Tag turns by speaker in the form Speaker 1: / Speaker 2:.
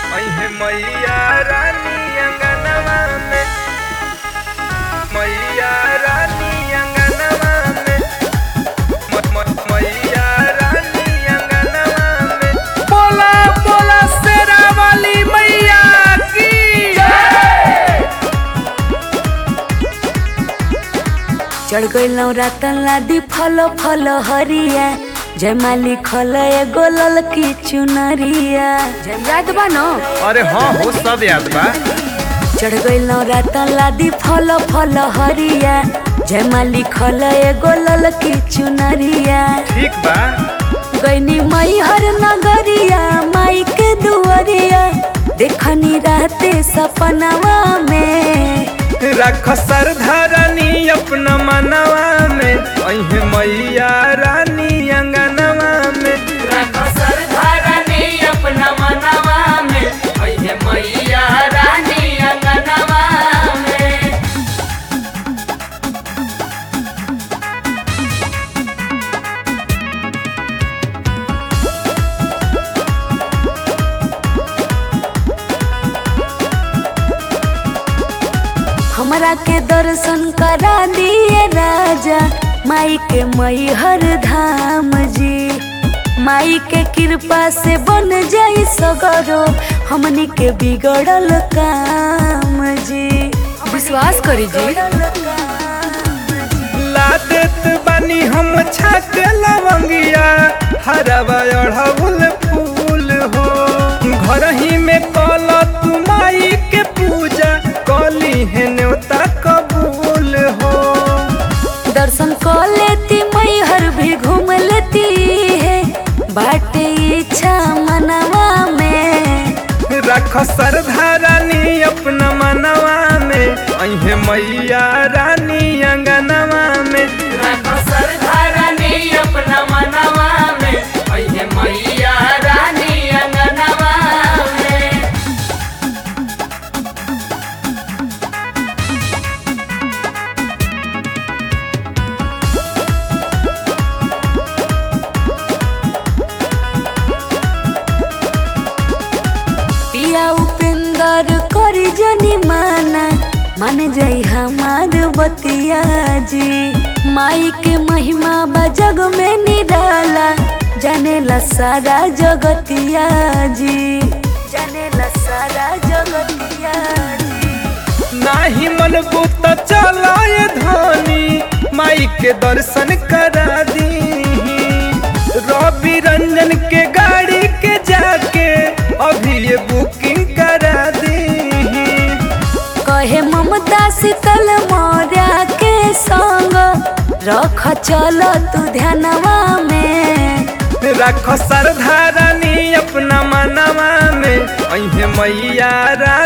Speaker 1: अहे मैया रानी अंगनवा में मैया रानी अंगनवा में म- म- मैया रानी अंगनवा में बोला बोला शेरा वाली मैया की
Speaker 2: चढ़ गइल रातन लादी फल फल हरिया जयमाली खल एगो ललकी चुनरिया याद बा न
Speaker 1: अरे हाँ हो सब याद बा
Speaker 2: चढ़ गइल रातन लादी फल फल हरिया जयमाली खल एगो ललकी चुनरिया
Speaker 1: ठीक बा
Speaker 2: गईनी मई हर नगरिया माई के दुआरिया देखनी रहते सपनवा में
Speaker 1: रख सरधारानी अपना मनवा में अहे मैया रानी अंगनवा में
Speaker 2: रख सरधारनी अपना मनवा में अइहे मैया रानी अंगनवा में हमरा के दर्शन करा दिए राजा माई के मई हर धाम जी माई के कृपा से बन जाई सगरो हमनी के बिगड़ल काम जी विश्वास करी जी
Speaker 1: ला देत बानी हम छाक लवंगिया हरवा अढ़ौल फूल हो घर ही में कल तू माई के पूजा कली है न्योता कबूल हो
Speaker 2: दर्शन कर लेती मई हर भी घूम लेती है बाटे इच्छा मनवा में
Speaker 1: रख सरधारानी अपना मनवा में अहे मैया रानी अंगनवा में
Speaker 2: सरधारनी अपना मनवा में अइहे मैया रानी अंगनवा में पिया उपेंद्र करी जनी माना मान जाई हमार बतिया जी माई के महिमा बा जग में निराला जानेला सारा जगतिया जी जानेला सारा जगतिया जी
Speaker 1: नाही मन बुत चलाए धनी माई के दर्शन करा दी रवि रंजन के गाड़ी के जाके अभी ये बुकिंग करा दी
Speaker 2: कहे ममता शीतल मौर्या के संग रख चल तू ध्यानवा में
Speaker 1: रख सरधारानी अपना मनवा में अहे मैया रा